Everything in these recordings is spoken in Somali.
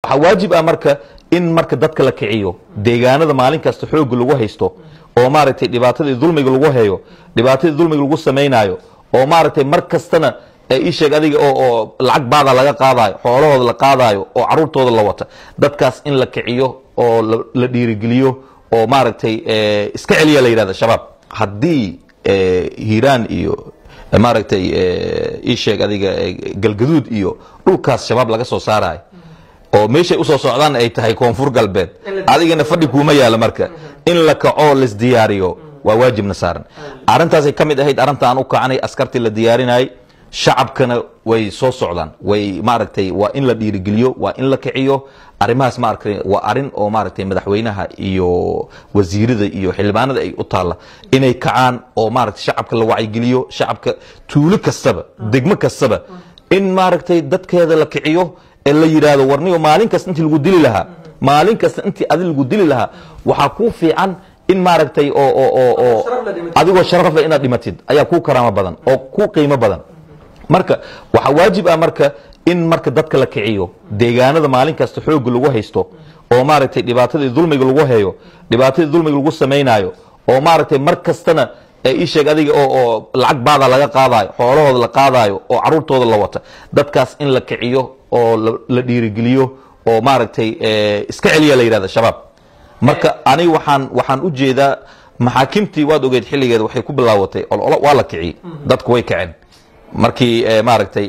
waxaa waajib ah marka in marka dadka la kiciyo deegaanada maalin kasta xooga lagu haysto oo maaragtay dhibaatadii dulmiga lagu hayo dhibaatadii dulmiga lagu samaynayo oo maaragtay mar kastana ii sheeg adiga oo oo lacag baada laga qaadayo xoolahooda la qaadayo oo caruurtooda la wata dadkaas in la kiciyo oo la dhiirigeliyo oo maaragtay iska celiya la yidhahda shabaab haddii hiiraan iyo maaragtay ii sheeg adiga galgaduud iyo dhulkaas shabaab laga soo saarayo oo meeshay usoo socdaan ay tahay koonfur galbeed adigana fadhi kuuma yaalo marka in la kaco laisdiyaariyo waa waajibna saaran arrintaasay ka mid ahayd arrinta aan u kacanay askartii la diyaarinayay shacabkana way soo socdaan way maaragtay waa in la dhiirigeliyo waa in la kiciyo arrimahaas maaragtay waa arrin oo maaragtay madaxweynaha iyo wasiirada iyo xildhibaanada ay u taalla inay kacaan oo maaragtay shacabka la wacyigeliyo shacabka tuulo kastaba degmo kastaba in maaragtay dadkeeda la kiciyo ee la yidhaahdo warniyo maalin kasta intii lagu dili lahaa maalin kasta intii adi lagu dili lahaa waxaa kuu fiican in maaragtay oo oo oo oo adigoo sharaf leh inaad dhimatid ayaa kuu karaamo badan oo kuu qiimo badan marka waxaa waajib ah marka in marka dadka la kiciyo deegaanada maalin kasta xooga lagu haysto oo maaragtay dhibaatadii dulmiga lagu hayo dhibaatadii dulmiga lagu samaynayo oo maaragtay mar kastana ii sheeg adiga oo oo lacag baada laga qaadayo xoolahooda la qaadayo oo caruurtooda la wata dadkaas in la kiciyo oo la dhiirigeliyo oo maaragtay iska celiya la yidhahda shabaab marka aniga waxaan waxaan u jeedaa maxaakimtii waad ogeed xilligeeda waxay ku bilaawatay ololo waa la kiciyey dadku way kaceen markii maaragtay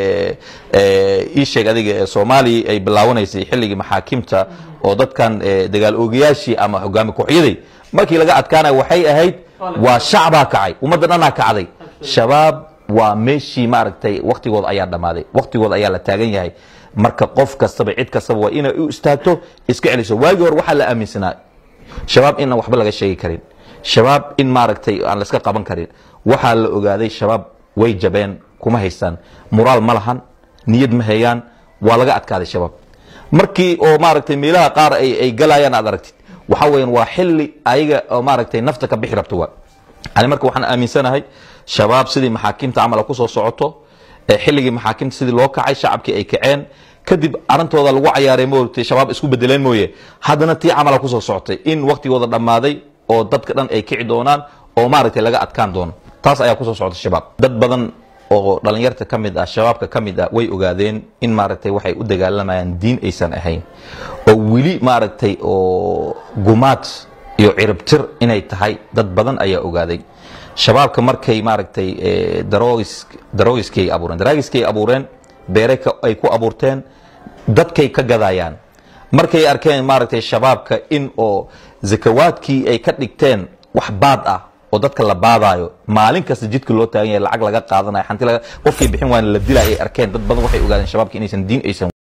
ii sheeg adiga soomaaliya ay bilaawanaysay xilligii maxaakimta oo dadkan dagaal oogayaashii ama hogaami kooxyaday markii laga adkaanaya waxay ahayd waa shacbaa kacay ummadda dhanaa kacday shabaab waa meeshii maaragtay waktigooda ayaa dhammaaday waktigooda ayaa la taagan yahay marka qof kastaba cid kastaba waa inay u istaagto iska celiso waagii hore waxaa la aaminsanaa shabaab inaan waxba laga sheegi karin shabaab in maaragtay aan laska qaban karin waxaa la ogaaday shabaab way jabeen kuma haystaan muraal ma lahan niyad ma hayaan waa laga adkaaday shabaab markii oo maaragtay meelaha qaar ay ay galayaan aad aragtid waxaa weeyaan waa xilli ayaga oo maaragtay nafta ka bixi rabto waa ani marka waxaan aaminsanahay shabaab sidii maxaakimta camal ku soo socoto xilligii maxaakimta sidii loo kacay shacabkii ay kaceen kadib arintooda lagu cayaaray moogtay shabaab isku bedeleen mooye haddana tii camala kusoo socotay in waktigooda dhammaaday oo dadka dhan ay kici doonaan oo maaragtay laga adkaan doono taas ayaa kusoo socota shabaab dad badan oo dhalinyarta ka mid ah shabaabka ka mid ah way ogaadeen in maaragtay waxay u dagaalamayaan diin aysan ahayn oo weli maaragtay oo gumaad iyo ciribtir inay tahay dad badan ayaa ogaaday shabaabka markay maaragtay daroogiskii ay abuureen daraagiskii ay abuureen beere ay ku abuurteen dadkay ka gadayaan markay arkeen maaragtay shabaabka in oo zakawaadkii ay ka dhigteen wax baad ah oo dadka la baadaayo maalin kasta jidka loo taagan yahay lacag laga qaadanayo xanti laga qofkay bixin waana la dilaya ay arkeen dad badan waxay ogaadeen shabaabka inaysan diin aysan